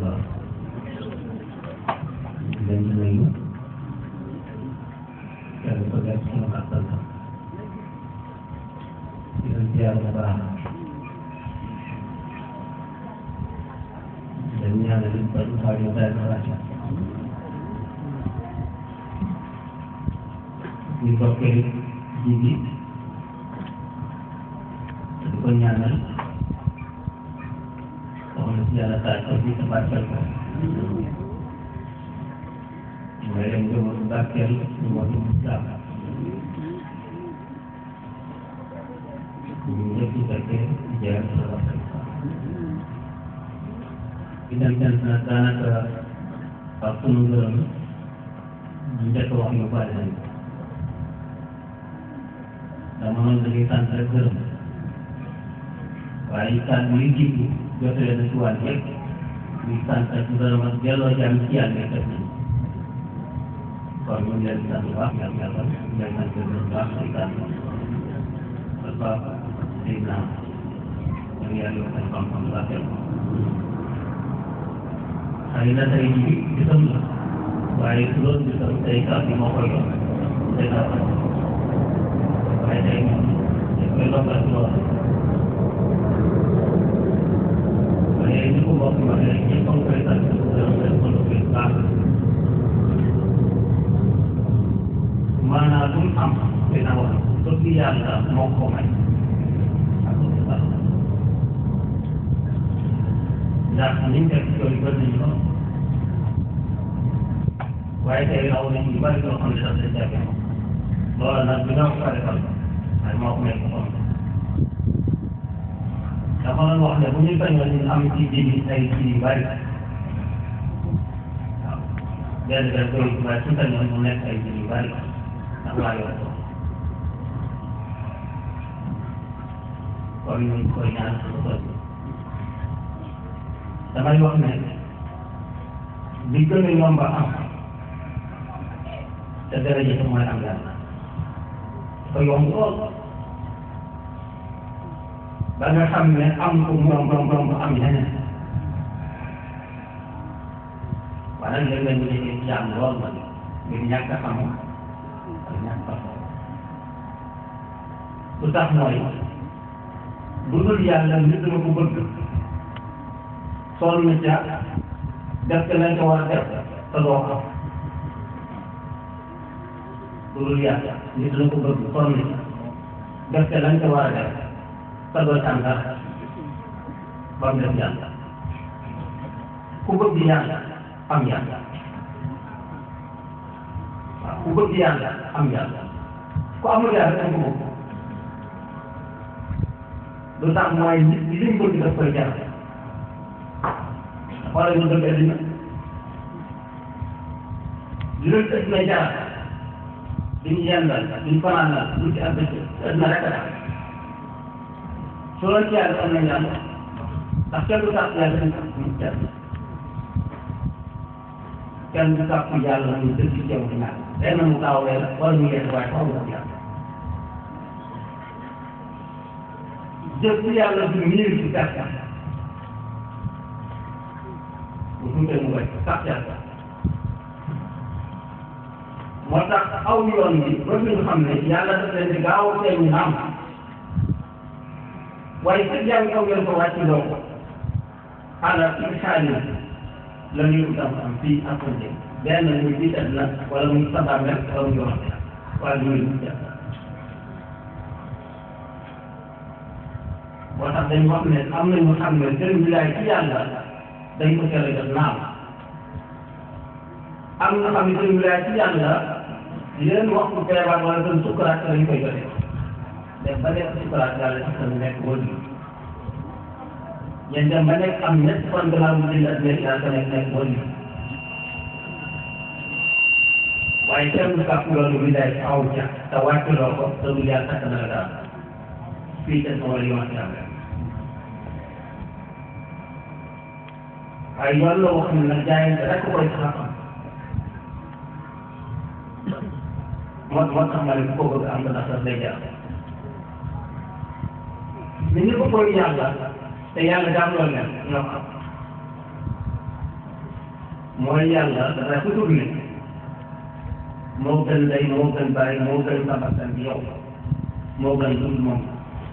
ba leen di nuyu kenn ko def ci ak sant di leen ziar bu baax dañ ñaanal li ba xaar yu daal di wàcc ñu bokkee ji bi di ko ñaanal soxna si yàlla taaj ko ci sa barkeel ko mooy leen jëmatu barkeel ñu motu islam ñu ñëpp ci fekkee jeex sa waxtaan itam sant na daanaka ak sunu ngërëm ñu njëkk wax yu bari nañ dama noonu dañuy sant rek gërëm waaye kàddu yi jiitu jotale na ci wàll yëpp ñu sant ak ngërëm ak delloo jàmm ci yàlla def nañ kon ñu ngi leen di sant bu baax yàlla yàlla ñu leen sant gërëm bu baax di sant ak baax di naan ñu ngi yàlla yokk seen xam-xam bu baax xëy na tey jii gisam la waaye su doon gisam tey kàddu yi moo koy yokk tey kàddu waaye tey moom dañ koy lokkal ci loolu waaye ni ko mbokk ma ne ñëpp a ngi koy sant gërëm leen ko lu koy baax maanaam lu mu am dina wax sot li yàlla moo ko may ak lu ci baax ndax niñ def ci yooyu bëri nañu lool waaye tey raw nañ yu bëri yoo xam ne daf leen jafe loolu nag bi nga ko defal waaye moo ko may ko xam dafa doon wax ne bu ñu bañoon ñu am ci jibi ay ci yu bëri waaw benn benn doy waaye su bañoon mu nekk ay jibi yu bëri ndax laa yor ko kon ñu ngi koy ñaan su ko damay wax ne li gën a yomb a am te daraja te mooy am yàlla dafa yomb lool ba nga xam ne am ko moom moom moom am leneen waaye nag léeg-léeg ñu nekkee ci jàmm lool ma ngir ñàkk a xam ak ñàkk a xam lu tax mooy lu dul yàlla nit dama ko bëgg sonn ca def te lañ ko war a def te doo ko loolu yàlla nit la ko bëgg sonn ca def te lañ ko war a def te doo ca am dara ba mu def yàlla ku bëgg yàlla am yàlla waaw ku bëgg yàlla am yàlla ku amul yàlla dañ ko bëgg lu tax mooy nit li mu bëgg daf koy jar wala ñu bëgg addina li leen addina jaar duñ yendal duñ fanaanal duñ ci am bëcc addina rek a tax soo leen ci yàlla am nañ yàlla ndax kenn du tàpp yàlla dañ tàpp ñu kenn kenn du tàpp yàlla ñu dëgg ci yow di naan benn mu gaaw leen wala ñu yedd waaye xaw ma yàlla jëf ci yàlla du miir ci gàttal bu tuutee mu wéy sax yàlla moo tax aw yoon bi ba ñu xam ne yàlla daf leen di gaaw a feeñ naam waaye fekk yaa ngi aw yoon ko wàcc doo ko ala insaani la ñuy utam am fii ak ko jëm benn muy bii tëdd na wala muy sabab rek wala muy wax wala muy moo tax dañ wax ne am na ñu xam ne seen wilaay ci yàlla dañ ko teel a def naam am na xam ne seen wilaay ci yàlla yéen waxtu feebar wala seen sukkuraat lañ koy jotee dem ba nekk sukkuraat yàlla ci seen nekk wël yéen dem ba nekk am ñett fan gannaaw mu jënd ak nekk yàlla nekk nekk wël waaye kenn du kàpp loolu wilaay aw ca te wàcc loo ko te du yàlla takk na la daal fii ca sama yoon ci am waaye yoon la wax ne nag jaayante rek koy saxam moo moo tax ma ne ku ko bëgg am nga sax day jaar mais ñi ko koy yàlla te yàlla daam loolu leen ñoo xam mooy yàlla dafay ko tourné moo gën day moo gën bàyyi moo gën sabatan bi yow moo gën dund moom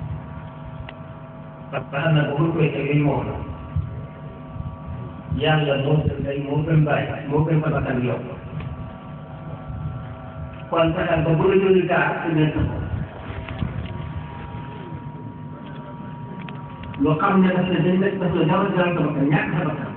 parce que xam na ba mu koy tegee moo la yàlla moo gën day moo gën bàyyi moo gën sabatan bi yow kon fexeel ba bu la jógee gaa ci nekk ko loo xam ne daf la dañ nekk daf la jaral jaral sa bakkan ñàkk sa bakkan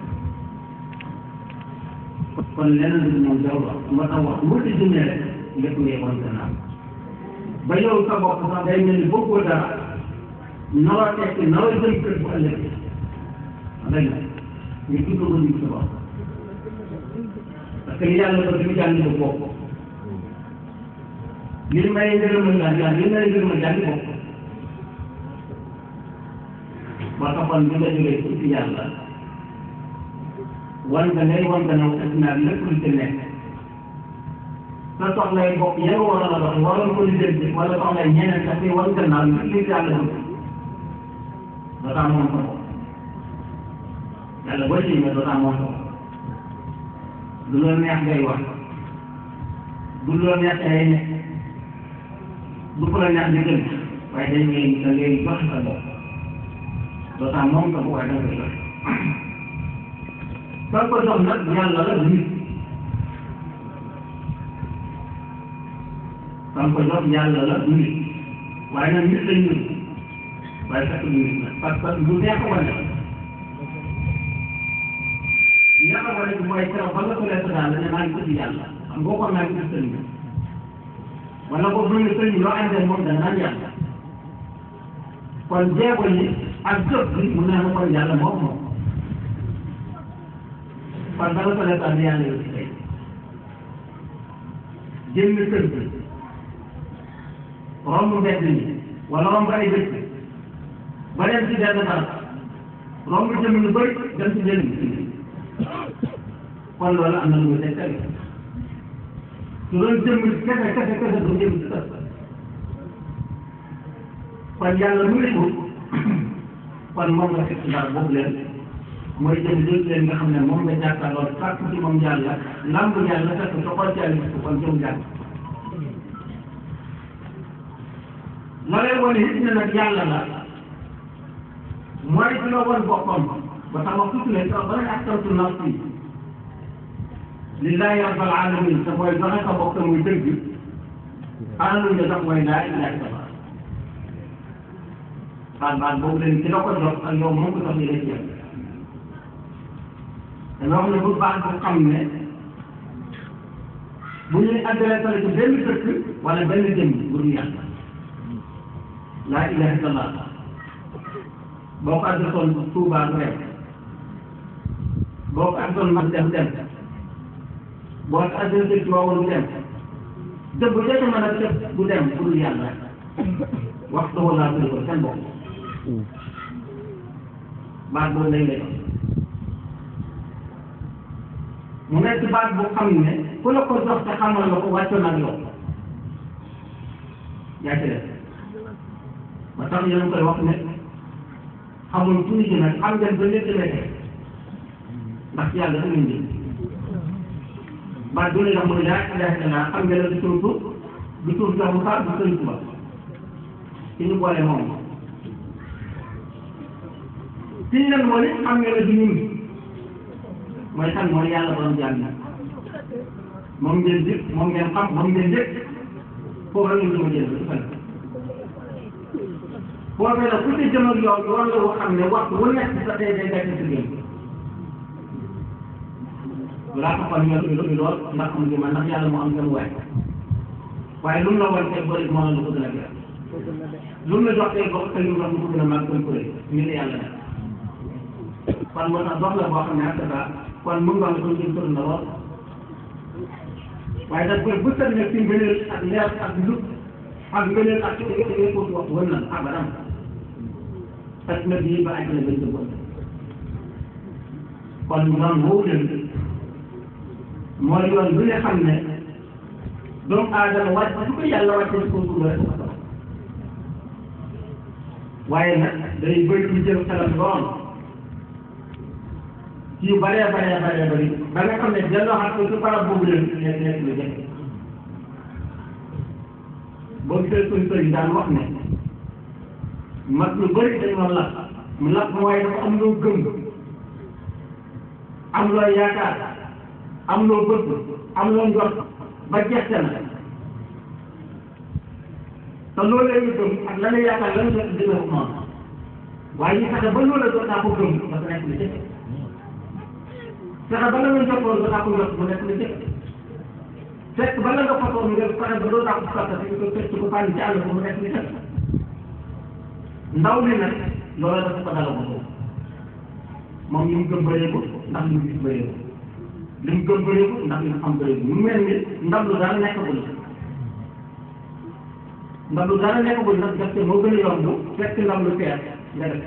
kon leneen li moom jarul wax moo tax wax mu ci jëmee rek lépp ngay wan gannaaw ba yow sa bopp sax day mel ni bokkoo dara noo tekk noo jëm kër bu ëllëg dëgg la ñu tudd ko ñu sa bopp parce que li yàlla ko dañu jàng ko bopp li may ngërëmal yàlla yàlla li may ngërëmal yàlla bopp moo taxoon bi nga jógee ci yàlla wan nga ngay wan nga naw ak naa lépp lu ci nekk sa soxlay bopp ya nga war a dox waroon ko lijjanti wala soxlay ñeneen sax wan nga naaw lépp li yàlla bëgg doo tax moom sa bopp yàlla boo ci ñëwee doo tax moom sa bopp du la neex ngay wax du la neex ngay nekk du ko la neex di gën waaye dañ ngay da ngay joxe sa bopp doo tax moom sa bopp waaye da nga koy joxe soo ko jox nag yàlla la nit soo ko jox yàlla la nit waaye nag nit lañ nit waaye fekk nit la parce que lu neex a wane neex a wane bi mooy keroog ba nga ko lekk daal ne maa ngi tudd yàlla xam boo ko maa ngi tudd sëñ wala boo bu ñu sëñ loo àndee moom da naan yàlla kon jéego yi ak jëf bi mu ne ma kon yàlla moom moom kon dama ko lekk ànd yàlla yow ci tey jënd kër bi romb mbedd mi wala romb ay dëkk ba dem ci benn barab romb jëm lu bëri dem ci jënd kon loolu am na lu muy tegtal su doon jëm kese kese kese du jëm ci kër kon yàlla mu ngi ko kon moom nga fekk dara boobu leen mooy jëm jël leen nga xam ne moom nga jàkkaarloo sàkk ci moom yàlla lamb yàlla fekk sa xol ci yàlla gis ko kon jëm yàlla la lay wane it ne nag yàlla la mooy di la wan boppam ba tax ma tuuti leen ba nga askantu nafsi lillahi rabbil alamin te mooy joxe sa bopp te muy dëgg alalu nga sax mooy laa ilaha illallah baat baat boobu leen ci la ko jox ak yow moom ko sax ñu lay jël dama wax ne bu baax bu xam ne bu ñuy adressé ci benn dëkk wala benn jëm bu dul yàlla laa ilaha illallah boo ko adressoon Touba du dem boo ko adressoon mag dem dem boo ko adressé ci Waawoon du dem dëgg bu jot a mën a def du dem bu dul yàlla waxtu wala ko seen bopp baat boobu lay lay mu nekk baat bu xam ne ku la ko jox te xamal la ko wàccoon ak yow yaa ci def ba tax yéen a koy wax ne xamul fu ñu jëmee xam ngeen ba léegi demee ndax yàlla da ngeen jëm baat bu ne ndax mooy laa ilaha illallah xam ngeen ne du tur tur du tur jox mu faat du sëñ Tuba ci ñu boole moom ci ñu leen moo xam ngeen ne du ñun mooy kan mooy yàlla borom jaam yi moom ngeen jëf moom ngeen xam moom ngeen jëf foofu la ñu jëm jël ba foofee nag ku ci jëm ak yow yoon la woo xam ne waxtu wu nekk sa tey day nekk si génn laa taxoon ñor bi lu lool ndax am ngi ma ndax yàlla moo am seen waay waaye lu mu la wan tey bëri moo la lu ko gën a gën lu mu la jox tey bokk te lu mu wax lu ko gën a màgg gën ko rëy ñu ne yàlla def kon moo tax dox la boo xam ne ak sa kon mu ngi wax ko jëm sori na lool waaye daf koy bëttal nag ci ngëneel ak leer ak njub ak ngëneel ak ci ci ko wax wër na abadan parce que bii ba àjjana bañ ko kon yoon woowu leen mooy yoon bi nga xam ne doomu aadama wàcc su ko yàlla wàccee ci konkur rek ko waaye nag day bëri lu jël xelam lool ci yu bëree bëree bëree bëri ba nga xam ne delloo xam ko ci barab boobu leen nekk nekk lu jafe boo gisee suñ sëriñ daan wax ne mag lu bëri dañoo lakk mu lakk mooy dafa am loo gëm am loo yaakaar am loo bëgg am loo njort ba jeexte na te loolu la ñu gëm ak la nga yaakaar la nga jot dina ko noonu waaye ñu fexe ba loolu la doon naa ko gëm dafa nekk lu jafe fexe ba la nga jotoon doon naa ko jot mu nekk lu jafe fekk ba la nga fasoon nga fexe ba doon naa ko fàtte te ko fekk ko fànn ci àll ba mu nekk lu jafe ndaw li nag loolu dafa ko dala ko moom li mu gëm bëreeku ndax li mu gis bëreeku li mu gëm bëreeku ndax li mu xam bëreeku mu mel ni ndam lu dara nekkagul ndam lu dara nekkagul nag def te moo gën a yomb fekk ndam lu fees nga def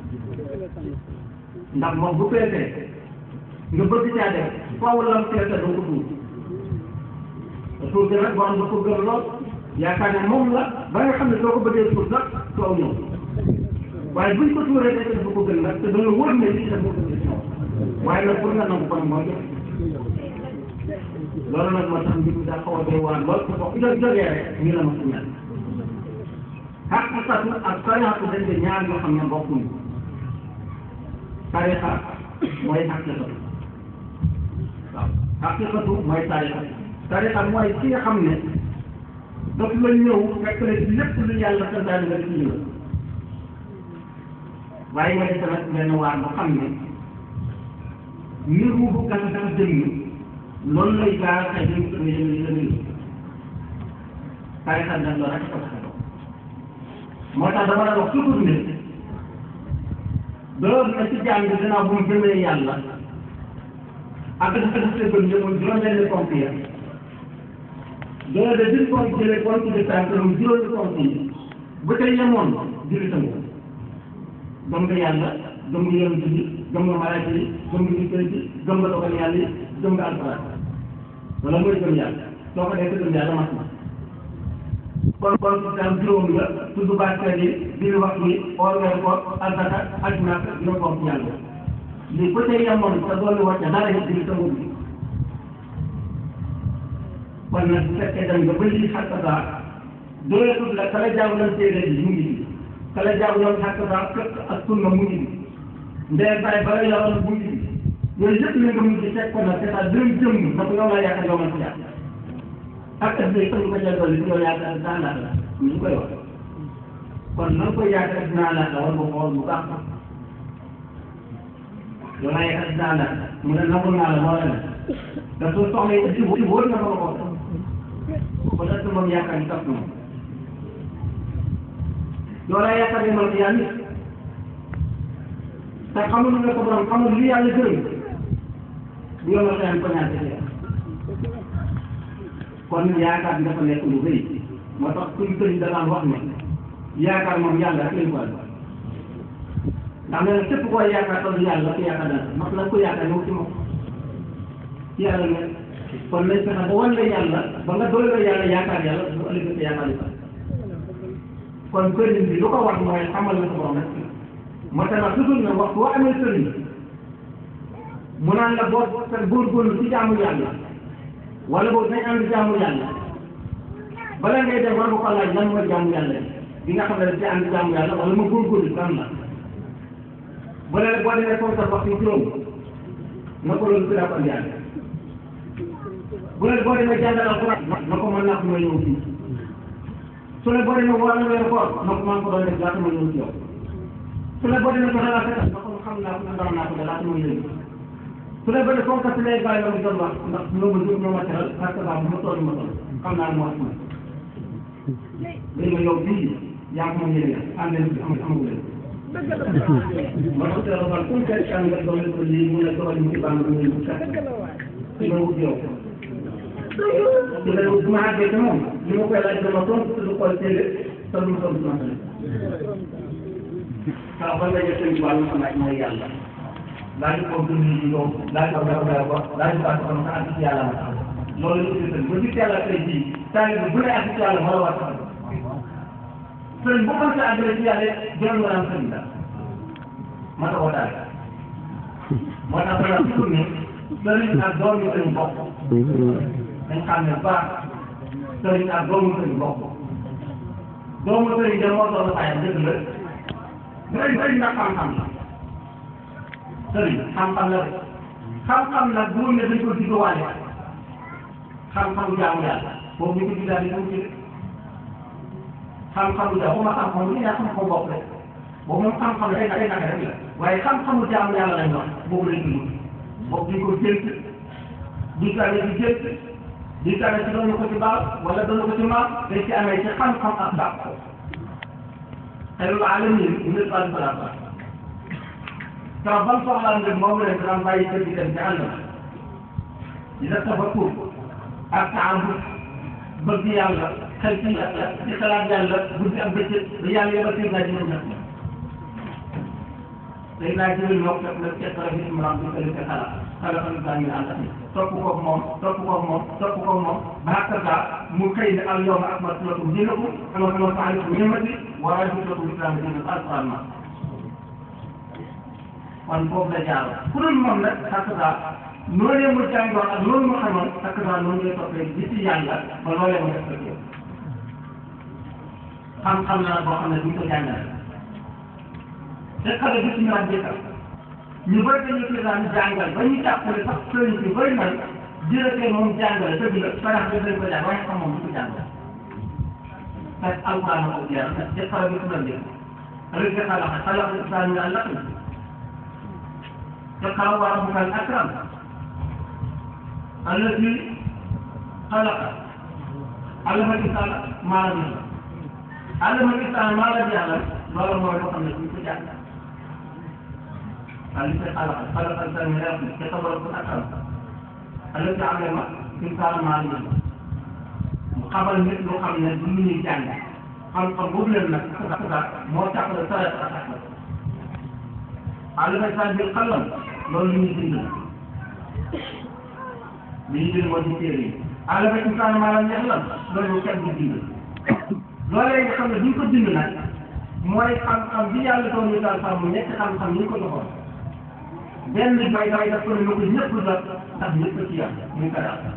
ndax moom bu feesee nga bëgg caa def faaw lam feesee doo ko tuur te tuur gi nag borom da ko gëm lool yaakaar ne moom la ba nga xam ne soo ko bëggee tuur sax soo ñëw waaye buñ ko tuuree rek dafa ko gën nag te dana wóor ne lii dafa ko gën ci moom waaye nag pour nga nangu kon mooy jox loolu nag moo tax mbir mi daa xaw a doy waar lool te boo ko jógee rek ñu la ma si mel xaqiqatu ak tariqatu dañ de ñaar yoo xam ne bokkuñu tariqa mooy xaqiqatu waaw xaqiqatu mooy tariqa tariqa mooy ki nga xam ne daf la ñëw fekk na ci lépp lu yàlla santaane nga ci ñëw waaye nga def nag benn waar boo xam ne ngir mu bu gàtt dafa jëmm loolu lay gaar xëy na ñu ko yëngu la nuyu tariqa nag loolu rek ko tax a moo tax dama la wax toujours ne doon na ci jaam bi gannaaw bu mu gëmee yàlla ak dafa def sa gëm mooy juróom-benn ponk ya doon de dix ponk jëlee ponk de tànk mu juróomi ponk yi bu tey yemoon julli sa bopp gëm nga yàlla gëm nga yonent bi gëm nga malaaka yi gëm nga nit yi gëm nga dogal yàlla yi gëm nga alxuraan wala mooy gëm yàlla soo ko defee gëm yàlla mat na kon kon daal juróom la tudd bàkkaar yi biir wax bi or ngay ko asaka ak nak ñoo ko ci yàlla lii ku tey yemoon te doolu wàcce dara yi julli sa bopp bi kon nag bu fekkee dem nga ba lii xàq daa doyatul la kala jaaw lan téere bi mu ngi fi kala jaaw yoon xàq daa fekk ak sunna mu ngi fi ndee bàyyi ba la yoroon mu ngi fi yooyu yëpp la nga mujj teg ko nag c'est à dire jëm na ko yow laa yaakaar yow man ci yàlla ak ak day ko jël dolli yow yaakaar daa laata la ñu koy wax kon na nga koy yaakaar dinaa laata war nga xool bu baax yow laa yaakaar dinaa laata mu ne nangul naa la moo la ne da soo soxla yi ci wóor na ko la ko kon est-ce que moom yaakaar ni tax na moom yow laa yaakaar ne man yàlla te xamul nga ko borom xamul li yàlla gërëm bu yow la xëy ko ñaata ci kon yaakaar dafa nekk lu rëy moo tax suñu sëriñ da daan wax ne yaakaar moom yàlla rek lañ ko am ndax nee na képp koo yaakaar toll yàlla ku yaakaar dana ndax la ko yaakaar ñëw ci moom ci yàlla ne kon nañ fexe ba wan la yàlla ba nga doy la yàlla yaakaar yàlla bu ëllëgee sa yaakaar yi kon sëriñ bi lu ko wax mooy xamal na ko borom rek moo tax nag toujours ne wax boo amee sëriñ mu naan la boo sa góorgóorlu ci jaamu yàlla wala boobu dañ ànd jaamu yàlla bala ngay def war nga ko laaj lan mooy jaamu yàlla bi nga xam ne dañ ci ànd jaamu yàlla wala ma góorgóorlu lan la bu ne boo demee foofu sa waxtu juróom na ko loolu si ko yàlla bu ne boo demee jàngal alxuraan na ko mën naa ko ma ñëw fii su ne boo demee wala weer koor na ko maa ngi ko doon def laata ma ñëw ci yow su ne boo demee joxe laa fekkal na ko xam naa ko ndam naa ko de laata ma ñëw su ne ba ne foofu kat lay bàyyi la mu doon wax ndax ñoo ma jóg ñoo ma teral parce que bu ma toll ma toll xam naa ne moo wax léegi yow bii yaa ko moom yéen a ànd leen fi am amagu leen. ma tax teel a xool comme que kan nga doon ko lii mu ne doxal ñu ci bànn bu ñu kat ci nga wut yow. su ne bu ma àggee ci moom li ma koy laaj dama tontu te du xool téere te du ma tontu sama tamit. waaw ban la jël seen wàllu xam mooy yàlla. laaj ko dund yi yow laaj ko dara dara ko laaj ko ak xam sa àgg ci yàlla ma loolu la ñu ba ci yàlla tey jii saa bu ne àgg ci yàlla moo la war a sëriñ bu ko sa àggale ci yàlla jëloon nga naan sëriñ la ma ta ko daal moo tax dana toujours ne sëriñ ak doom yi dañu bokk dañ xam ne baax sëriñ ak doomu sëriñ bokk doomu sëriñ de moo doon bàyyam dëgg la sëriñ sëriñ nag xam-xam la sëriñ xam-xam la rek xam-xam nag bu ne dañ ko diggawaale xam-xamu jaamu yàlla boobu ñu ko diggaale dañ ci xam-xamu jaamu ma xam-xam lu yaa xam-xam bopp rek boobu moom xam-xam la day naka day naka rek la waaye xam-xamu jaamu yàlla lañ wax boobu lañ dugg boobu duñ ko jënt duñ ko amee ci jënt duñ ko amee ci doon ko ci baax wala doon ko ci maam dañ ci amee ci xam-xam ak baax ko xayrul alamin ñu bal balaa keroog ban soxlaa ngir moom la daan bàyyi kër gi dem ci àll ba di def tafakkur ak taambut bëgg yàlla xel ci yàlla di xalaat yàlla guddi ak bëccëg ba yàlla yebal seen naa jiw ñett léegi naa jiw ñoo fekk la ca xalaat bi mu ram bi kële ca xalaat xalaat xam daa ñu ànd topp koog moom topp koog moom topp koog moom ba xàkkataa mu xëy ne al yawma akmaltu lakum diinakum wa atmamtu alaykum ni'mati wa raditu lakum islaama diinan alquran ma kon foofu la jaar ku dul moom nag xàkkataa noonee mu jàngoon ak loolu mu xamoon xàkkataa noonu lay toppee di ci yàlla ba loolee mu def ko xam-xam la boo xam ne duñ ko jàngale te xale bi suñu rajo jëkkal ñu bëri dañuy fi daan jàngal ba ñu jàppale sax sëriñ bi bëri na jërëjëf moom jàngale dëgg la farax bi dañ ko jàng waaye xam moom du ko jàngale. parce que alquran ko jeex na te xale bi suñu rajo rek nga xalaat xalaat islam ñu àll te xaw wa rabbuka al akram allati xalaqa allama al-insana ma lam ya'lam allama al-insana ma lam ya'lam loolu mooy loo xam ne duñ ko jàng الذي خلق خلق الانسان من علق يتبرك الاكرم الذي علم انسان ما علم xamal nit loo xam ne du lu ñuy jàng xam-xam boobu leen nag sax moo tax la sa ak ak alima san bi xalam loolu lu ñuy bind li ñu bind moo di téere yi alima insaan maa lam yaxlam loolu kenn du bind loolee nga xam ne duñ ko bind nag mooy xam-xam bi yàlla doon ñu daal sàmm ñetti xam-xam ñu ko joxoon benn bay dafay def ko ne ko ñëpp jot ndax ñëpp ci yam muy ko daal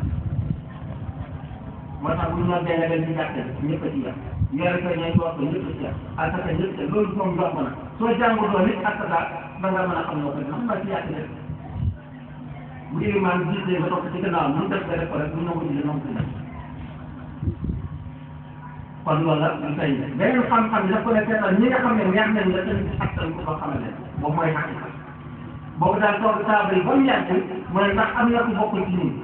moo tax bu ñu doon benn benn ci jàkkee ñëpp ci yam yore ko ñeent wax ko ñëpp ci yam ak sa ñëpp ci loolu moom yomb na soo jànguloo nit ak sa da nga mën a xam loo ko def xam ci yàq def bu dee maanaam gis nga topp ci gannaaw mu def nga def ko rek bu ñu ko gisee noonu ci def kon loolu la ñu tey beneen xam-xam bi daf ko ne seetal ñi nga xam ne neex nañ la seen xasal ko ko xamal leen boobu mooy xaqiqa boobu daal toog saaba yi ba mu yàgg mu ne ndax am na ku bokk ci ñun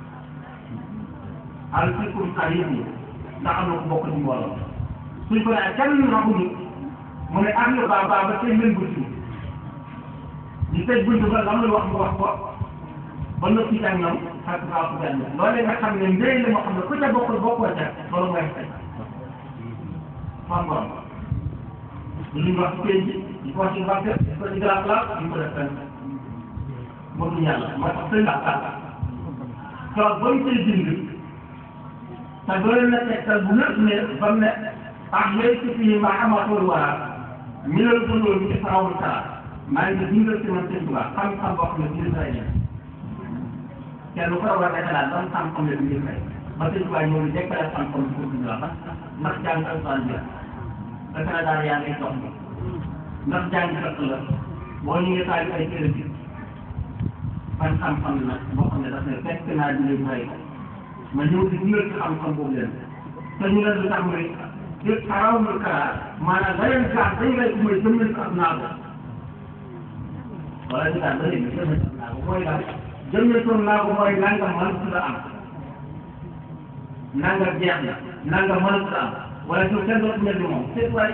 al fikum xarit yi ndax am na ku bokk ci mbooloo suñ ko nee kenn raxuñu mu ne am na baa baa ba seen leen bunt ñu tëj bunt ba lam la wax mu wax ko ba noppi ak ñoom xar faa ko benn loolee nga xam ne mbéy la moo xam ne ku ca bokkul bokkoo ca loolu mooy fay xam nga li ñu wax ci pénc di ko wax ci banque di ko ci grand place di ko def fenn moom yàlla moo tax sëñ Ba keroog ba ñu koy bind te doole na tegtal bu lépp ne ba mu ne ah yooyu ci fii ma amatul wara mi la dundoo mi ci farawul kala maa ngi bindal ci man sëñ Tuubaa xam-xam boo xam ne bind fay ne kenn ku war a xalaat ban xam-xam la bind fay ba sëñ Tuubaa ñëw ni dekkale xam-xam pour bind la ba ndax jàng alxuraan bi la dafa daal yaa ngay dox ndax jàng fekk la boo ñu ngi taal ay téere bi ban xam-xam la boo xam ne daf ne fekk naa di leen fay ma ñëw di dundal ci xam-xam boobu leen te ñu leen lu tax mooy yëpp xaraw na kara maanaam la leen gaar dañ lay ko mooy jëmmal ko ak naago wala ñu daal da leen jëmmal ak naago mooy daal jëmmal ko naago mooy nangam mënut la am nangam jeex na nangam mënut la am wala ñu kenn dootu mel ni moom c'est vrai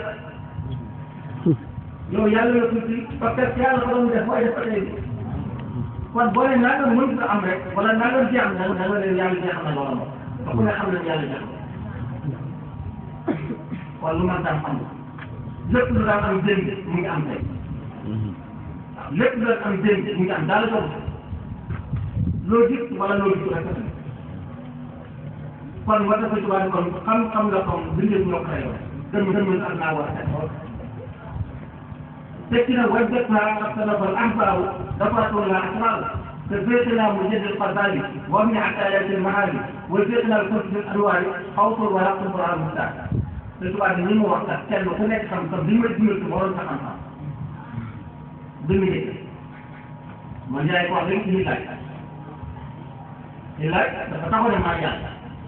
yow yàlla la tuuti parce que yàlla ko doon def mooy def ba tey kon boo nee nangam mënut a am rek wala nangam jeex na da nga leen yàlla jeexal na loola moom te ku ne xam ne yàlla jeex na kon lu man daan xam lépp lu daan am démb mu ngi am tey waaw lépp lu daan am démb mu ngi am daal la loo gis wala loo gis rek kon war dafa ci wàllu kon xam-xam la comme bindee ñoo ko xëyoo dem dem ak naa war a def fekk na wajjatha axtanafal ansaaru dafaatullah asraaru te féetnaa mu jëndal fadaali wa min ataayatil mahaali wa féetnaa kontil anwaari xawtul wala xumra al muxtaar te tubaab bi ñi mu wax kat kenn ku nekk xam-xam bi ma dimbali ko waroon sa xam-xam bi mu nekk man yaay ko wax rek ci laaj ci laaj dafa taxaw ne maa yàlla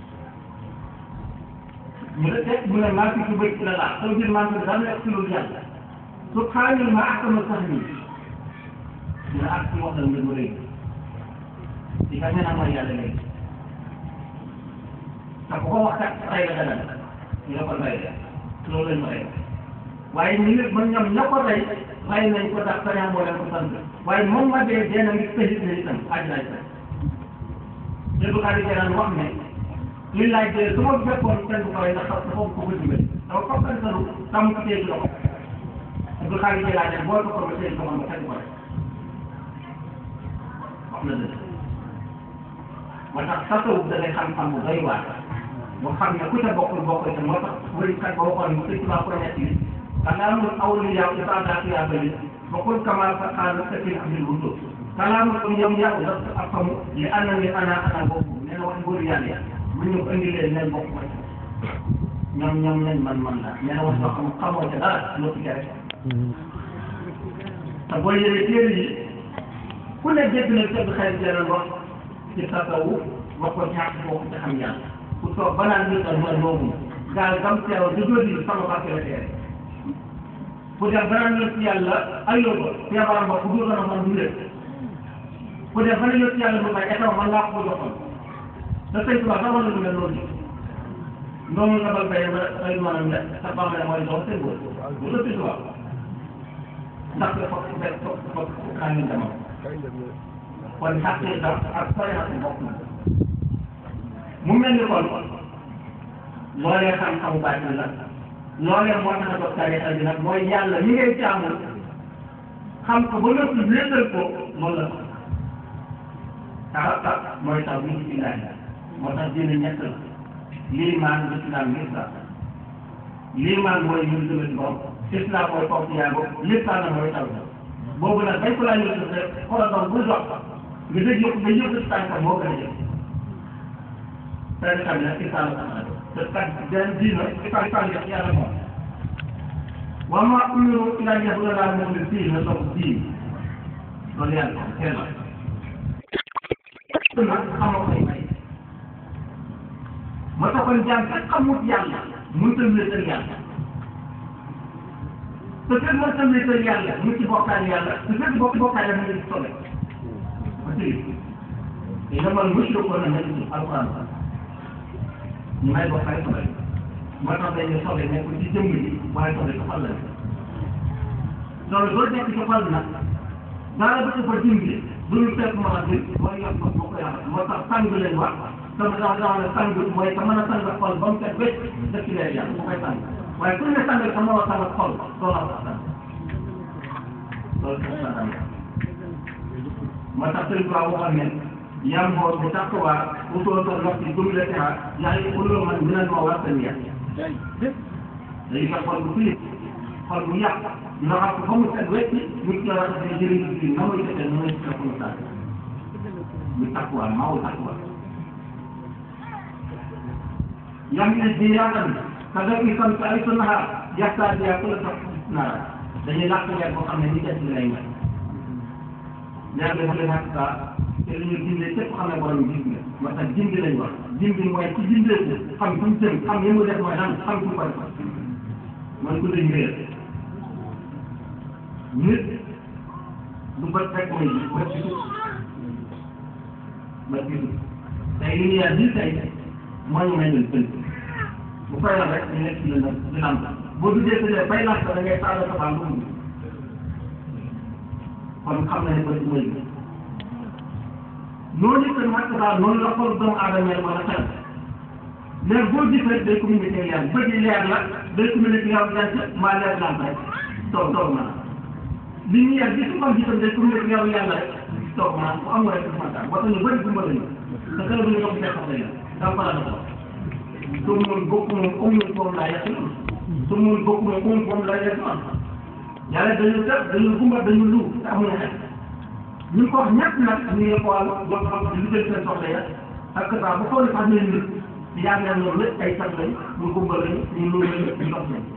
mu ne teg mu ne maa fi ci bëj la laa soo jël maa ngi daan nekk ci loolu yàlla subhaanal ma akama sax nii mu ne ak ci wax la mbir mu rëy ci ka nee naa mooy yàlla léegi te bu ko wax kat rey la dana ñu ne ko rey loolu lañ ko rey waaye ñu nit man ñoom ña ko rey rey nañ ko ndax sañaa moo leen ko sant waaye moom ma dee dee na ngi tëjit na itam àjjana itam Seydou Khady Diagne wax ne li laaj de su ma fekkoon kenn du ko rey ndax dafa ko ko dimbali dafa ko kan sanu tam ko téye loxo Seydou Khady Diagne boo ko ko téye loxo ba kenn du ko rey wax na dëgg moo tax tasawuf da ngay xam-xam bu doy waar boo xam ne ku ca bokkul bokkul te moo tax wërikat ba waxoon sëñ Tuubaa ko nekk yi kalaamul awliyaa isaadaatu yaa bëri bokkul kamaa fa xaal sakin abil wutu kalaamul am yam yàqu daf ak xamu li ana ni ana ana bokk nee na wax góor yàlla ya mu ñu ko indi leen leen bokk ma ñoom ñoom nañ man man la nee na wax loo xam xamoo ca dara loo ci rek te boo yëree téere yi ku ne dégg na tëdd xel jëral wax ci tasawuf wax ko ñaar bokk ci xam yàlla ku toog ba naan nit ak mooy moomu gaal gam teew di jóodi sama barke la teere ku def ba naan yëpp yàlla ayoo ko feebaram ba ku dul na man du ku def ba ne yëpp yàlla lu may état man laa ko joxoon te sëñ Tuubaa sax wala lu mel noonu noonu la bal bay ma ay maanaam ne sa bam ne mooy dox seen góor bu la sëñ Tuubaa ndax dafa fekk fa xaa ngeen demal kon xàqee da ak sariya bokk na mu mel ni kon loolee xam-xamu baatin la loolee moo tax a doon tarixa bi nag mooy yàlla mi ngay jaamu xam ko ba noppi wéetal ko loolu la tax tax mooy tax bi ci ilahi moo tax diine ñett la liimaan lislaam lislam liimaan mooy ñu dëgg ci borom islam mooy toog ci yàgg lislam na mooy taw boobu nag dañ ko laa ñëw rek xoolal doon buy dox nga dëgg yëpp nga yëpp ci tànkam moo gën a jëf tarixa bi nag islam la te kat benn diina islam islam yëpp yàlla moom wa ma umiru ila yabuda laa moom ne fii na toog diin loolu yàlla ko kenn nag xamoo koy may moo tax kon jaam fekk xamut yàlla mënut a wéetal yàlla te fekk mënut a wéetal yàlla mu ci bokkaale yàlla te fekk bokk bokkaale mu ngi sobe ba tey innamal mushrikuuna najasun alquran ñu may bokkaale sobe moo tax dañuy sobe nekk ci jëmm ji waaye sobe ci xol la loolu loolu nekk ci xol nag dara du ko fa dindi du ñu fekk mën a dégg mooy yokk ko moo koy amal moo tax sang leen wax sama dafa dafa ne sang mooy ka mën a sang xol ba mu set wécc def ci leer yàlla mu koy sang waaye ku ne sang ka mën a sang xol doo la wax sang loolu c'est ça moo tax sëñ Ba waxoon ne yam xool bu tax waa utoo sa ndox ci jumlatiha yaa ngi uloo man dinañ ma war seen yàq day fekk xol bu fii xol bu yàq dina xam ko ba mu set wécc nit ki war a def jëriñ ci na muy defee na muy defee comme ça muy takkuwaat maaw takkuwaat yam ne di yaatal ka nga fi sant ay sunnaha yaxtaa biya ku la sax nara dañuy làkk leer boo xam ne ni des lay mel leer bi dafa leen ak saa te li ñu dindee képp xam ne borom gis nga moo tax dindi lañ wax dindi mooy ci dindee ko xam fu mu jëm xam yi mu def mooy lan xam fu mu ko def mooy ku dañ réer nit du bët rek mooy gis bët gisul bët gisul tey li ñu yaa bii tey moo ñu may leen tënk bu fay la rek ñu nekk ci la di lamp boo duggee sa dee fay lamp da ngay taal sa baal lu kon xam na ne bët mooy gis noonu it nag daal noonu la xol doomu aadama yi mën a xel leer boo gis rek day communiqué leer bët yi leer la day communiqué yow jant maa leer lamp rek toog toog na li ñu yàgg gis nga gisam day communiqué yow yàlla rek toog naa bu amul rek du ma taal ba tax ñu bëri gumba lañu te kër bu ñu ko gisee xam nañu daa ko la ko su mun bokk moom amul moom laa yàq noonu su mun bokk moom amul moom laa yàq noonu yàlla dañu def dañu gumba dañu lu te amuñu xel ñu ko wax ñett nag ñu ngi ko wàllu jox xam lu jël seen soxla ya ak saa bu xool sax ñu nit di yaag leen loolu lépp ay sat lañ ñu gumba lañu ñu lu lañu ñu dox lañ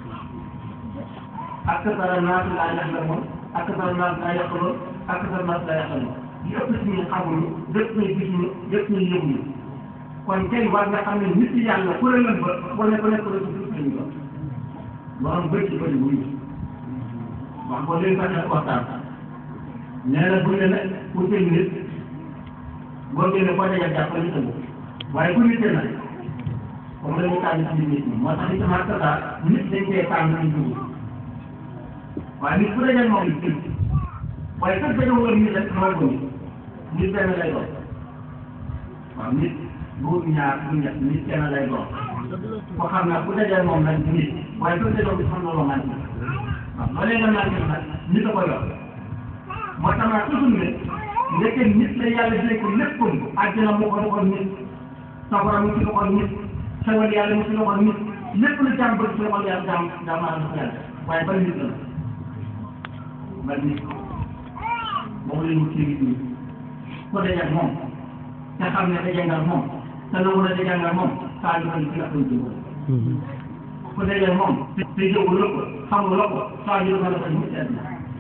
ak sara naas laa yax la moom ak sara naas laa yàqaloon ak sara naas laa yàqaloon li ëpp ci ñu xamuñu lépp ñu gis ñu lépp ñu yëguñu kon tey war nga xam ne nit yi yàlla kuréelam ba wane ko nekk ko nekk suuf lañu doon borom bëri ci bëri wuñu wax ko léegi sax def waxtaan nee na bu ne nag pour seen nit boo génne foo dajal jàpp ñu tënku waaye ku nit nag comme dañu tànn ci nit ñi moo tax itam ak saa nit dañ koy tànn ci dugub waaye nit ku dajal moom it tënk waaye kat dañoo war nit rek moo ko nit nit benn lay doon waaw nit bu ñaar bu ñett nit kenn lay doon ko xam naa ku dajal moom nag nit waaye ku dajal bi xam na loo mànti waaw loolee nga mànti nag nit a ko yor moo tax naa toujours ne ndeke nit la yàlla dina ko léppam àjjana mu ko doxal nit safara mu ci doxal nit xewal yàlla mu ci doxal nit lépp lu jàmm bëgg ci doxal yàlla jàmm jàmm maanaam dafa yàlla waaye ban nit la ban nit moom la ñu ci nit ñi ko dajal moom te xam ne dajangal moom te na mun a dajangal moom saa yu bëri ci la koy jëmale ku dajal moom te jëwu la ko xamul la ko saa yu bëri la koy mu seet na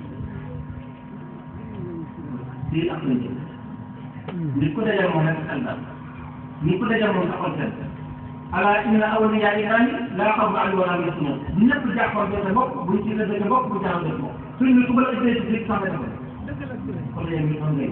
lii ak lañ jëm nit ku dajal moom rek xel daal nit ku dajal moom taxoon seen ala inna awliya ilahi laa xawfun alayhim wa laa hum yaxzanuun bu ñëpp jàppoon seen bopp buñ ci la dëgg bopp bu jaaxal seen bopp suñ ne ku la ëppee ci biir sax nga defal kon léegi ñu xam ngay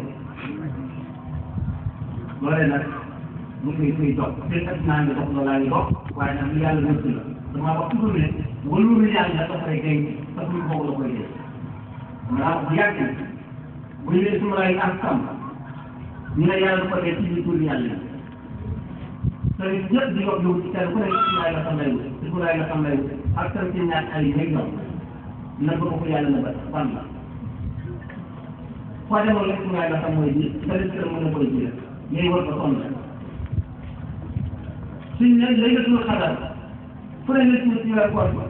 loolee nag mu ngi koy dox seen at naa ngi dox loolaa ngi dox waaye nag lu yàlla nëbb la damaa wax toujours ne wëllu yàlla dafay gay parce que boobu la koy dee maanaam bu yàgg bu ñu nee suma laay am kam ñu ne yàlla ko dee ci biir tur yàlla yi te ñëpp di yokk yow ci kenn ku nekk suma laay la xam lay wut suma laay la xam lay wut ak tam ci ñaar ay yi ñoom na ko ko yàlla na ba fan la foo demoon rek suma laay la xam mooy ji nga def kër mën a koy ji ñuy war ko sonn suñ ne laylatul xadar fu ne nga ci weer koor ba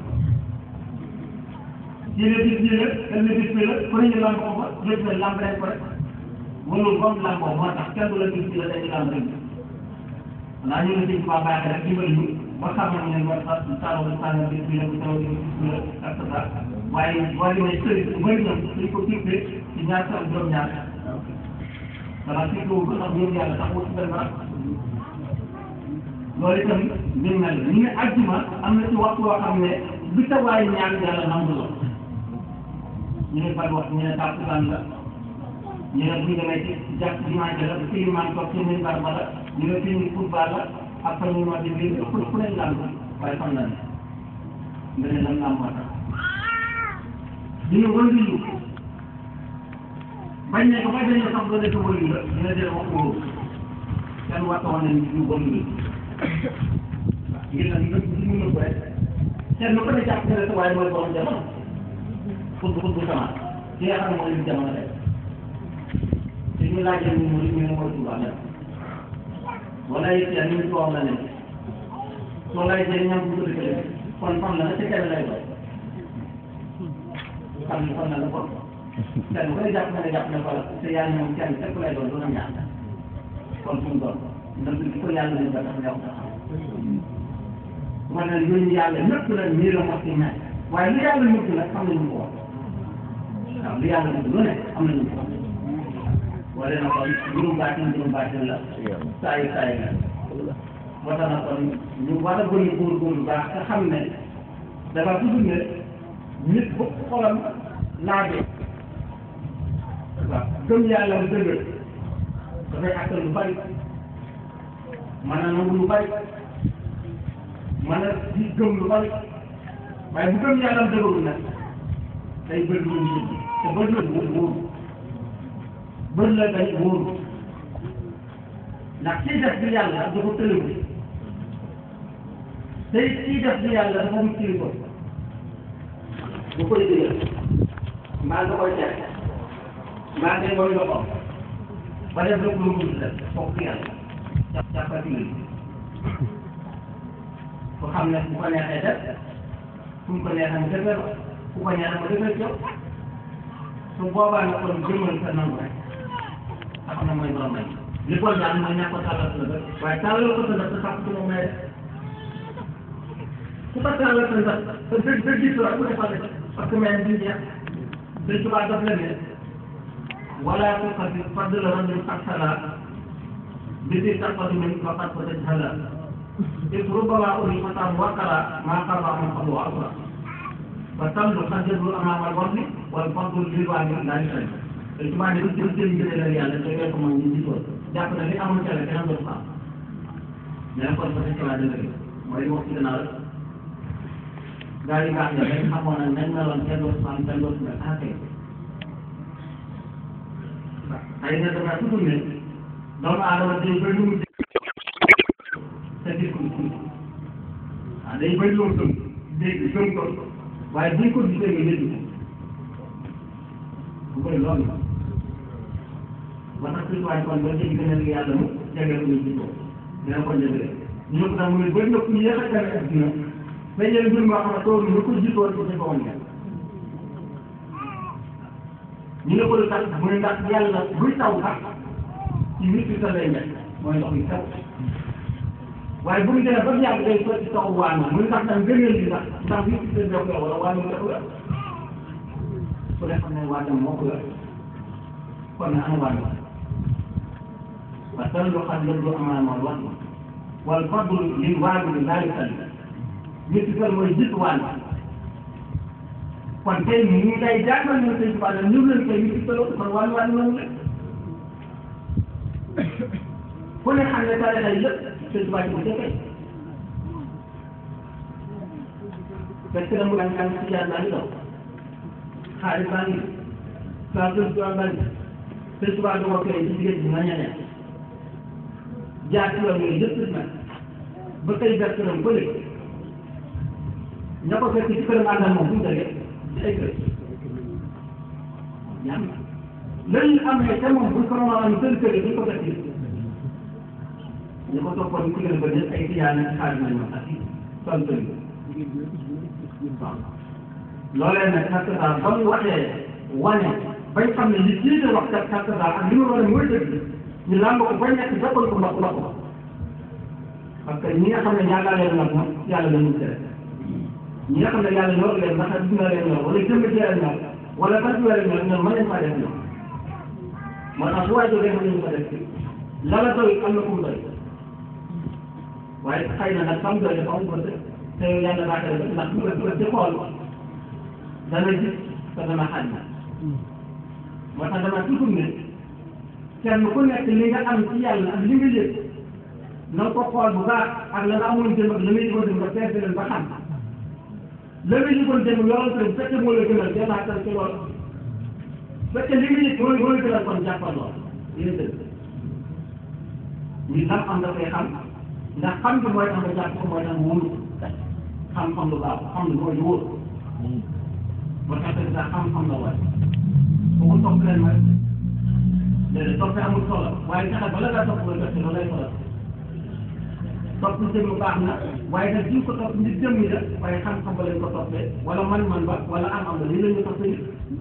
jëlee bis bi la kenn bis bi la fu ne ñu lamb ko fa jël na lamb rek ko rek mënul comme lamboo moo tax kenn du la bis bi la dañuy lamb rek xanaa ñu ne sëñ Tuubaa baax rek dimbali ñu ba xamal ne war sa saaloo saaloo bis bi la bu taw bis bi la ak sa waaye waaye may sëriñ bu bëri ñoom dañ ko tippee ci ñaar sa juróom-ñaar dara ci kaw ba sax ñoom yàlla tax wut benn barab loolu itam mbir mel ni nga àjjuma am na ci waxtu woo xam ne bi sa waay ñaan yàlla nangu la ñu ne ban wax ñu ne tàkkusaan la ñu ne bu ñu demee ci jàpp dimanche la fi imaam toog ci minbar ba la ñu ne fii football la ak fa ñu ma di biir ëpp fu ne lamb waaye xam na ne nga ne lan lamb moo tax ñu ne wëndu yu bañ ne ko ba dañ ne sax doo nekk wëndu la ñu ne dee wax ko wóoru kenn waxta woon nañ ñu wëndu ngir nag ñu ñu mën ko rek kenn ku ne jàpp ne sa waaye mooy borom jamono pour pour bu sama ki nga xam ne mooy lu jamono rek te ñu laajee ñu mooy ñu ne mooy Tuubaa mel wala yëpp yaa ñu ci wax la ne soo laajee ñam bu ko dëkkalee kon fan la na ca kenn lay doon xam ne fan la la kon kenn ku ne jàpp na ne jàpp na fa la te yaa ñoom kenn képp lay doon doon am ñaar kon fu mu doon ndax li ko yàlla leen ba tax yow ma ne ñooñu yàlla ñëpp la nii la mos ci ñaan waaye lu yàlla mujj nag xam nañu ko wax waaw lu yàlla mujj lu ne am nañu ko wax wala na kon juróom baatin juróom baatin la saa yu saa yu la moo tax na kon ñu war a gën a góorgóorlu baax te xam ne dafa tudd ne nit bu xolam laajee waaw gëm yàlla bu dëgër dafay àttal lu bari mën a nangu lu bari mën a di gëm lu bari waaye bu gëm yàlla dëgërul nag day bëri lu ñu te bëri la wóoru bëri la day wóoru ndax kii def bi yàlla dafa tëlëwu tey kii def bi yàlla dafa mu kilifa bu koy dëgër mbaa nga koy teg mbaa ngay koy loxoom ba def lépp lu mu def foog yàlla jàpp jàppati ko xam ne bu ko neexee def fu mu ko neexee mu defee ko ku ko ñaan ma dëgg yow su boobaa nga kon jëmmal sa nangu rek te xam ne mooy borom may li ko daal mooy ñàkk ko tàllal sa bët waaye tàllal ko sa bët sa sax ci moom may su ko tàllal sa bët sa dëgg dëgg gis la ku defal parce que may bi jeex dañ tubaab daf la ne wala ko xasi fadl la rajul aksala bi di taqatu min faqat ko tej hala إذ ربما أولي فتى وكلا ما قرأ من قبل وأسرى فالتمر خجل أمام الوضع والفضل للوالد لا يشرك ijmaa ne lu jëm jëlee la yàlla te fekk moom ñu gisoon jàpp na li amul ca la kenn dootu ko am mais nag kon peut-être la dëgg mooy wax ci gannaaw rek gaa yi baax na dañ xamoon nag nañ meloon kenn dootu ko am kenn dootu ko ah kay xëy na dafa tudd ne doomu aadama day bëri lu mu te gis ko tuuti ah day bëri lu mu gëm dégg gëm ko waaye buñ ko gisee nga yëg ko bu koy loolu ba tax suñu waay kon ba léegi gën a liggéey yàlla mu jagleel ko ñu gisoo dina ko jëlee ñu ko tax mu ne bëri na ku yéex a gën a adduna mais yéen mbir moo xam ne tool ñu ko gisoo ci sa woon ngeen ñu ne ko lu tax mu ne ndax yàlla buy taw sax ci nit ki sa lay nekk mooy ndox yi taw waaye bu ñu demee ba mu yàgg day sotti taw waano mu ne ndax tam gënal li ndax ndax nit ki sa def la wala waano def la ku ne xam ne waajam moo ko yor kon ne ana waajam wa tallu xad yabdu amaama al wasl wal fadlu lil waajib laa yusalli nit ki mooy jiitu waaj kon tey ñu ngi day jàngal ñu sëñ Tuubaa ñu leen koy nit ki kon wàll wàll noonu la ku ne xam ne tarixa yi yëpp sëñ Tuubaa ci bu jëkkee parce que dama daan jàng ci jaar baa ngi daw xaalis baa ngi saa sëñ Tuubaa baa ngi sëñ Tuubaa da ko koy ci jigéen bi nga ñeneen jaar ci yoon yooyu yëpp nag ba tey ber këram ba léegi ña ko fekk ci këram àndal moom fu mu jógee ci ay kër ñaan lañu am ne te moom buñ ko mën a am seen kër yi duñ ko fekk ñu ko toppoon ci gën a bëri ay tijaan ak xaalis nañ ma ak son kër yi waaw loolee nag kàttan ba mu waxee wane bañ xam ne li kii di wax kat kàttan ak li mu war a mooy dëgg ñu làmb ko ba nekk jàppal ko mbokk mbokk parce que ñi nga xam ne ñaata leen nag moom yàlla la ñu tere ñi nga xam ne yàlla ñor leen ndax dina leen ñor wala jëmm ci leen ñor wala bas bi leen ñor ñoom mën nañ faa def ñoom moo tax su waay jógee mën nañu ko def la la doy am na fu mu doy waaye xëy na nag xam doy dafa am ko te yàlla baax na ndax bu ko ci xool dana gis te dana xaaj na moo tax dama toujours ne kenn ku nekk li nga am ci yàlla ak li nga yëg na ko xool bu baax ak la nga amoon jëm ak la ngay yëgoon jëm nga peese leen ba xam la nga yëgoon jëm yoral ko dem fekkee moo la gënal jëlaatal ci lool fekkee li nga yëg moo moo la gënal kon jàppal lool yéen dëgg ñu xam am nga koy xam ndax xam bi mooy tax nga jàpp ko mooy tax nga wóolu xam-xam lu baax xam lu mooy lu wóor ba tax sax xam-xam la waay bu ko topp leen mooy léegi topp amul solo waaye fexe bala ngaa topp nga jot loolu lay solo topp jëm baax na waaye nag jiw ko topp nit jëm ñi la waaye xam-xam ba lañ ko toppee wala man-man ba wala am-am ba lii la ñu toppee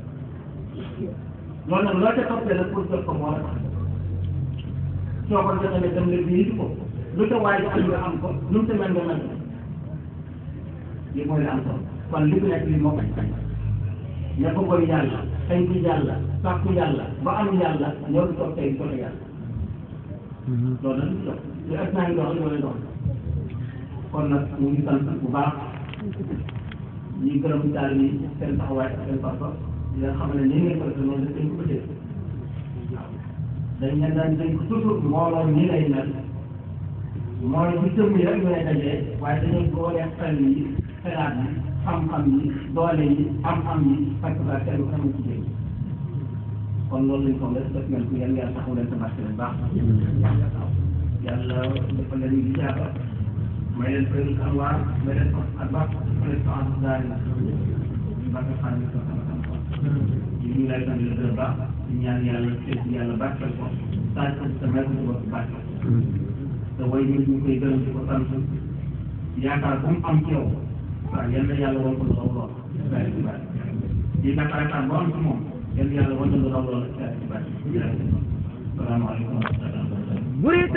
loolu nag loo ca toppee nag pour jot ko moo la tax soo ko jotee dem leen bii ko lu ca waay am nga am ko lu mu ca mel nga mel lii mooy li am solo kon li ku nekk lii moo koy kañ ña ko koy yàlla xëy ci yàlla sàkku yàlla ba am yàlla ñoo ngi toog tey joxe yàlla loolu nag du dox li ak naa ngi dox loolu dox kon nag ñu ngi sant bu baax ñi gërëm daal ni seen taxawaay ak seen papa di nga xam ne nii ngeen ko defee noonu dañ ko bëggee waaw dañ leen daan dañ ko toujours mbooloo nii lay mel mooy bu jëm yi rek ñooy dajee waaye dañuy boole xel yi xelaat yi xam-xam yi doole yi am-am yi fekk ba kenn ku ci jëm kon loolu lañ ko def def ngeen ko yàlla yàlla taxaw leen sa barke leen baax yàlla dafa leen di jaaba may leen fay am waar may leen ko ak baax may leen ko am daal la barke xam ne ko sama sama ñu ngi lay sant la gërëm baax di ñaan yàlla seet yàlla barkeel ko taaj ko sa may ko sa bopp barkeel te way ñu ñu koy gërëm di ko sant yaakaar bu mu am ci yow waaw yal na yàlla woon ko lool lool di yaakaar bu am ci moom yéen yàlla wan na lu raw loolu ci bàcc salaamaaleykum wa rahmatulah